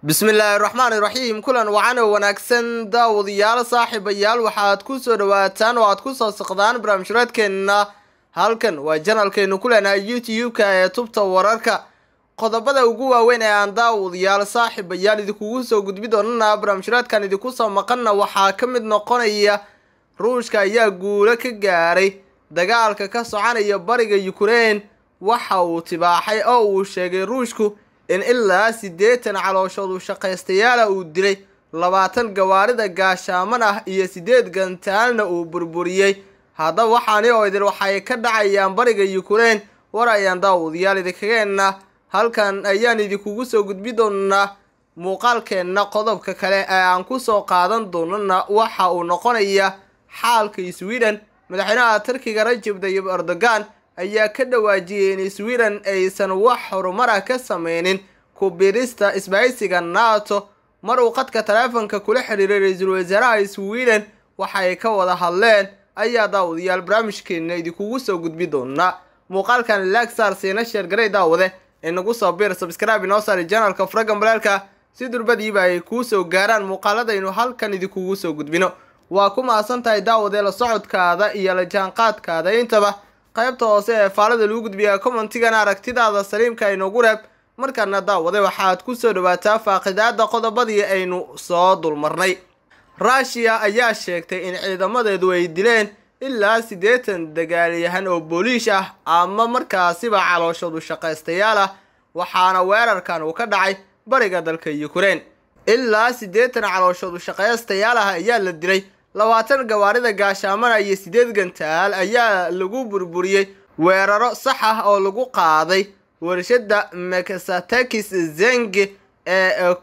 bismillaahi raxmaani raxiim kulan wacan oo wanaagsan daawadayaal saaxiibayaal waxaad ku soo dhawaataan oo aad ku soo saqdaan barnaamijhuraadkeenna halkan waa janalkeenu ku leenahay youtube-ka ee tubta wararka qodobada ugu waaweyn ee aan daawadayaal saaxiibayaal idinkugu soo gudbi doonana barnaamijhuraadkan idinku soo maqanna waxaa ka mid noqonaya ruushka ayaa guulo ka gaaray dagaalka ka soconaya bariga yukrain waxa uu tibaaxay oo uu sheegay ruushku in ilaa siddeetan calooshoodu shaqaystayaala uu dilay labaatan gawaarida gaashaaman ah iyo siddeed gantaalna uu burburiyey haddaba waxaani oo idin waxay ka dhacayaan bariga yukrain war ayaan daawadayaal idinkageenna halkan ayaan idinkugu soo gudbi doonaa muuqaalkeenna qodobka kale ee aan ku soo qaadan doonana waxa uu noqonaya xaalka sweden madaxweynaha turkiga rajab tayyib erdogan ayaa ka dhawaajiyey in sweden aysan wax horumar ah ka sameynin ku biirista isbahaysiga nato mar uu qadka taleefanka kula xiriiray ra-iisul wasaaraha sweden waxay ka wada hadleen ayaa daawadayaal barnaamijkeena idinkugu soo gudbi doonaa muuqaalkan lagsar siina sheergaray daawade inagu soo biir sabscribe inoo saari janalka furagan balaalka si durbadiiba ay kuu soo gaaraan muuqaaladaynu halkan idinkugu soo gudbino waa ku mahadsan tahay daawade la socodkaada iyo la jaanqaadkaada intaba qaybta hoose ee faalada lagu gudbiyaa commentigana aragtidaada saliimka inoogu reeb markaana daawade waxaad ku soo dhawaataa faaqidaada qodobadii aynu soo dulmarnay ruushiya ayaa sheegtay in ciidamadeedu ay dileen ilaa siddeetan dagaalyahan oo booliish ah ama markaasiba calooshoodu shaqaystayaal ah waxaana weerarkan uu ka dhacay bariga dalka yukrain ilaa siddeetan calooshoodu shaqaystayaal ah ayaa la dilay labaatan gawaarida gaashaamana iyo siddeed gantaal ayaa lagu burburiyey weeraro sax ah oo lagu qaaday warshada meksatekis zenge ee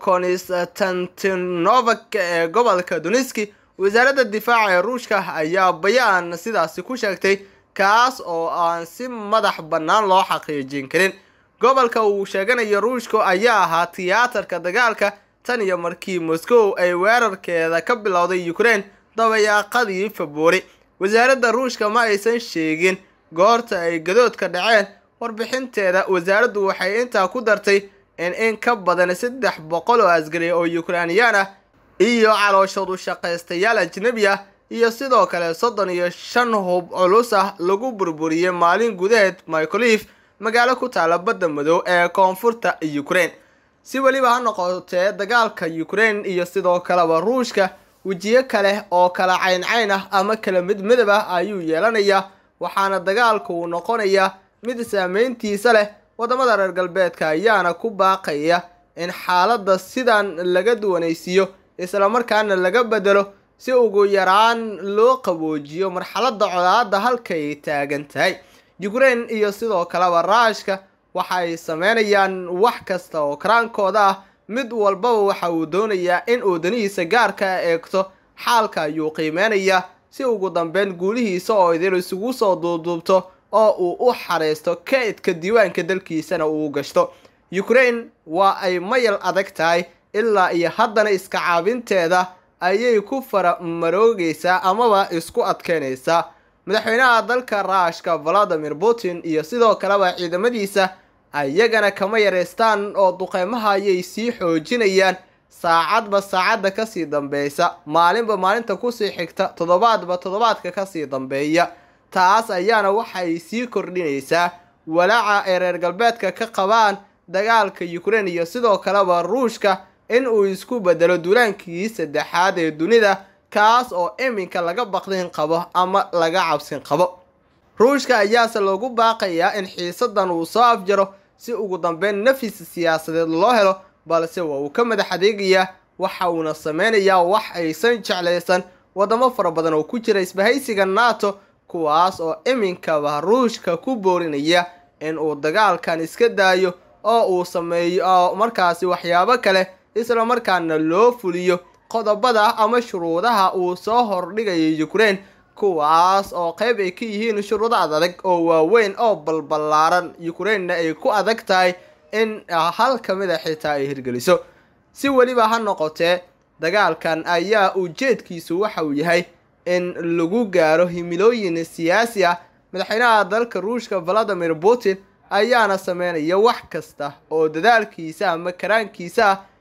konstantinovak ee gobolka duniski wasaaradda difaaca ee ruushka ayaa bayaan sidaasi ku sheegtay kaas oo aan si madax bannaan loo xaqiijin karin gobolka uu sheeganayo ruushka ayaa ahaa tiyaatarka dagaalka tan iyo markii moscow ay weerarkeeda ka bilowday ukraine dabayaaqadii februari wasaaradda ruushka ma aysan sheegin goorta ay gadoodka dhaceen warbixinteeda wasaaraddu waxay intaa ku dartay in in ka badan saddex boqol oo asgari oo yukrainiyaan ah iyo calooshoodu shaqaystayaal ajnebi ah iyo sidoo kale soddon iyo shan hub culus ah lagu burburiyey maalin gudaheed micolif magaalo ku taala badda madow ee koonfurta ukraine si weliba ha noqotee dagaalka ukraine iyo sidoo kaleba ruushka wejiyo kale oo kala cayn-cayn ah ama kala mid midab ah ayuu yeelanayaa waxaana dagaalku uu noqonayaa mid saameyntiisa leh waddamada reer galbeedka ayaana ku baaqaya in xaaladda sidan laga duwanaysiiyo islamarkaana laga bedelo si ugu yaraan loo qaboojiyo marxaladda colaadda halkay taagan tahay ukraine iyo sidoo kaleba raashka waxay sameynayaan wax kasta oo karaankooda ah mid walbaba waxa uu doonayaa in uu danihiisa gaarka eegto xaalka ayuu qiimeynayaa si ugu dambeyn guulihiisa oo idil isugu soo duubduubto oo uu u xareysto kaydka diiwaanka dalkiisana uu gashto ukraine waa ay mayal adag tahay ilaa iyo haddana iska caabinteeda ayay ku faramaroogaysaa amaba isku adkeynaysaa madaxweynaha dalka raashka valadimir putin iyo sidoo kaleba ciidamadiisa ayagana kama yareystaan oo duqeymaha ayay sii xoojinayaan saacadba saacadda kasii dambeysa maalinba maalinta kusii xigta toddobaadba toddobaadka kasii dambeeya taas ayaana waxay sii kordhinaysaa walaaca ay reer galbeedka ka qabaan dagaalka ukraine iyo sidoo kaleba ruushka in uu isku bedelo duulaankii saddexaad ee dunida kaas oo iminka laga baqdin qabo ama laga cabsin qabo ruushka ayaase loogu baaqayaa in xiisadan uu soo afjaro si ugu dambeyn nafis siyaasadeed loo helo balse waa uu ka madax adeegayaa waxa uuna sameynayaa wax aysan jeclaysan waddamo fara badan oo ku jira isbahaysiga nato kuwaas oo iminkaba ruushka ku boorinaya in uu dagaalkan iska daayo oo uu sameeyo oo markaasi waxyaabo kale isla markaana loo fuliyo qodobada ama shuruudaha uu soo hordhigayo ukraine kuwaas oo qayb ay ka yihiin shuruudo adag oo waaweyn oo balballaaran ukrainena ay ku adag tahay in hal ka mid a xitaa ay hirgeliso si weliba ha noqotee dagaalkan ayaa ujeedkiisu waxa uu yahay in lagu gaaro himilooyin siyaasi ah madaxweynaha dalka ruushka valadimir putin ayaana sameynaya wax kasta oo dadaalkiisa ama karaankiisa ah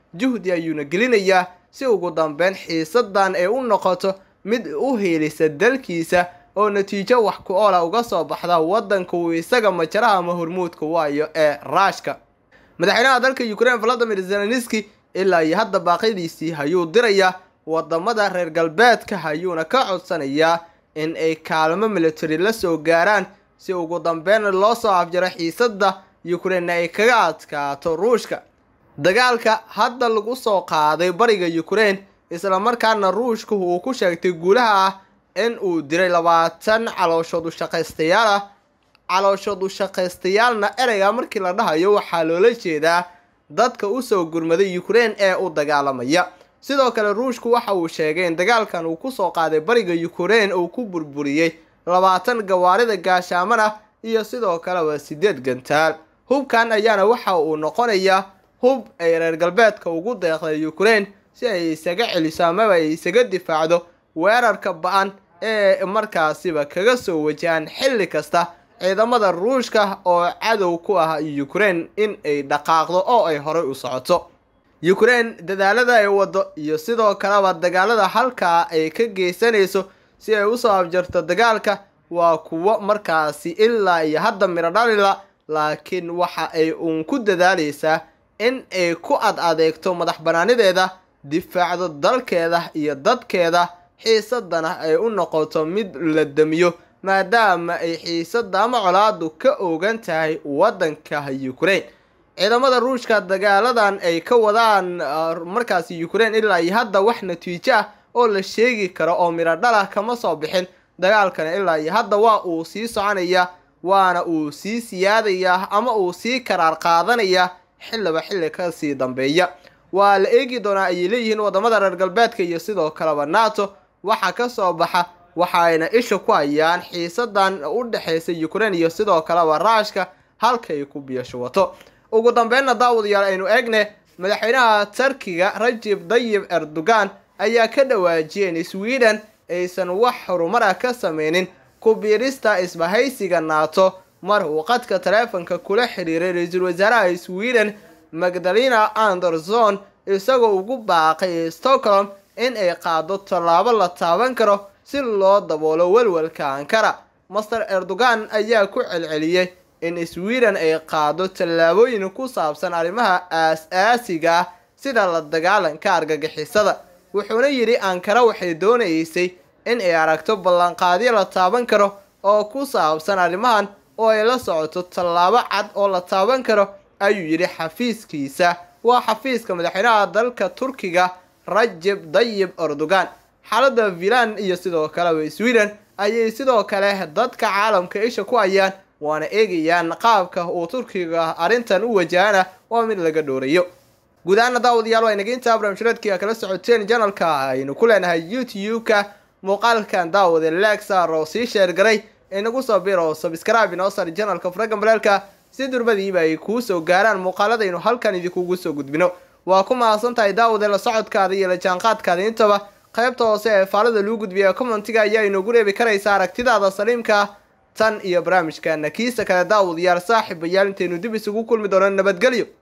juhdi ayuuna gelinayaa si ugu dambeyn xiisadan ay u noqoto mid u heelisa dalkiisa oo natiijo wax ku oola uga soo baxda waddanka uu isaga majaraha ama hormuudka waayo ee raashka madaxweynaha dalka ukraine valadimir zelenski ilaa iyo hadda baaqyadiisii ayuu dirayaa wadamada reer galbeedka ayuuna ka codsanayaa in ay kaalmo military la soo gaaraan si ugu dambeyn loo soo afjaro xiisada ukraine ay kaga adkaato ruushka dagaalka hadda lagu soo qaaday bariga ukraine islamarkaana ruushka uu ku sheegtay guulaha ah in uu diray labaatan calooshood ushaqaystayaal ah calooshood ushaqaystayaalna ereyga markii la dhahayo waxaa loola jeedaa dadka usoo gurmaday ukraine ee u dagaalamaya sidoo kale ruushku waxa uu sheegay in dagaalkan uu kusoo qaaday bariga ukraine uu ku burburiyey labaatan gawaarida gaashaaman ah iyo sidoo kaleba sideed gantaal hubkan ayaana waxa uu noqonayaa hub ay reer galbeedka ugu deeqday ukraine si ay isaga celiso amaba ay isaga difaacdo weerarka ba-an ee markaasiba kaga soo wajahaan xilli kasta ciidamada ruushka oo cadow ku ah ukraine in ay dhaqaaqdo oo ay horey u socoto ukraine dadaalada ay wado iyo sidoo kaleba dagaalada halkaa ay ka geysanayso si ay usoo abjarto dagaalka waa kuwo markaasi ilaa iyo hadda miro dhalila laakiin waxa ay uun ku dadaalaysaa in ay ku ad adeegto madax banaanideeda difaacdo dalkeeda iyo dadkeeda xiisadana ay u noqoto mid la damiyo maadaama ay xiisada ama colaadu ka oogan tahay waddanka ukraine ciidamada ruushka dagaaladan ay ka wadaan markaasi ukraine ilaa iyo hadda wax natiijo ah oo la sheegi karo oo miro dhalah kama soo bixin dagaalkana ilaa iyo hadda waa uu sii soconaya waana uu sii siyaadayaa ama uu sii karaar qaadanaya xilliba xilli kasii dambeeya waa la eegi doonaa ayay leeyihiin wadamada reer galbeedka iyo sidoo kaleba nato waxa ka soo baxa waxayna isha ku hayaan xiisadan u dhexaysa ukraine iyo sidoo kaleba raashka halkay ku biyashuwato ugu dambeynna daawadayaal aynu eegne madaxweynaha turkiga rajib dayib erdogan ayaa ka dhawaajiyay in sweden aysan wax horumar ah ka sameynin ku biirista isbahaysiga nato mar uu qadka taleefanka kula xiriiray ra-iisul wasaaraha sweden magdalena anderson isagoo ugu baaqay stockholm in ay qaado tallaabo la taaban karo si loo daboolo welwelka ankara master erdogan ayaa ku celceliyey in sweden ay qaado tallaabooyin ku saabsan arrimaha aas-aasiga ah sida la dagaalanka argagixisada wuxuuna yidhi ankara waxay doonaysay in ay aragto ballanqaadyo la taaban karo oo ku saabsan arrimahan oo ay la socoto tallaabo cad oo la taaban karo ayuu yidhi xafiiskiisa waa xafiiska madaxweynaha dalka turkiga rajeb dayib erdogan xaalada vilan iyo sidoo kaleba sweden ayay sidoo kale dadka caalamka isha ku hayaan waana eegayaan qaabka uu turkiga arrintan u wajahana waa mid laga dhoorayo guud ahaana daawadayaal waa inaga intaa barnaamijyadeedkii kala socoteen janalka aynu ku leenahay youtube-ka muuqaalkan daawade lexar oo sii sheergaray inagu soo bir oo sabscribe inoo sar janalka faragan baleelka si durbadiiba ay kuu soo gaaraan muuqaaladaynu halkan idinkugu soo gudbino waa ku mahadsan tahay daawade la socodkaada iyo la jaanqaadkaada intaba qaybta hoose ee faalada luu gudbiya commentiga ayaa inoogu reebi karaysa aragtidaada saliimka tan iyo barnaamijkana kiisa kale daawadayaal saaxiibayaal intaynu dib isugu kulmi doono nabadgelyo